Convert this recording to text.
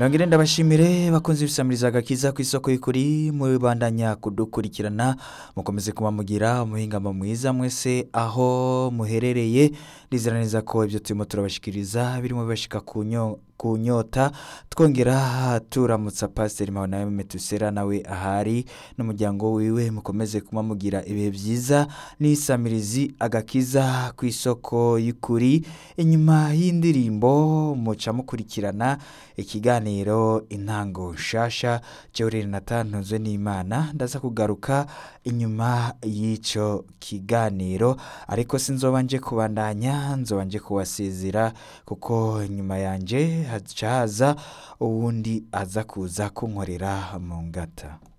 nongere ndabashimire bakunze ibisamiriza agakiza ku isoko y'ukuri mubandanya kudukurikirana mukomeze kuba mugira umuhingamo mwiza mwese aho muherereye ndizera neza ko ibyo turimo turabashikiriza birimo bibashika ku nyo ku nyota twongera turamutsa pasiteri mpabona metusera nawe ahari n'umuryango wiwe mukomeze kuba mugira ibihe byiza n'isamirizi agakiza ku isoko y'ukuri inyuma y'indirimbo muca mukurikirana ikiganiro intango nshasha jewe natanzwe n'imana ndaza kugaruka inyuma y'icyo kiganiro ariko sinzoba nje kubandanya nzoba nje kubasezera kuko nyuma yanjye haca haza uwundi aza kuza kunkorera mu ngata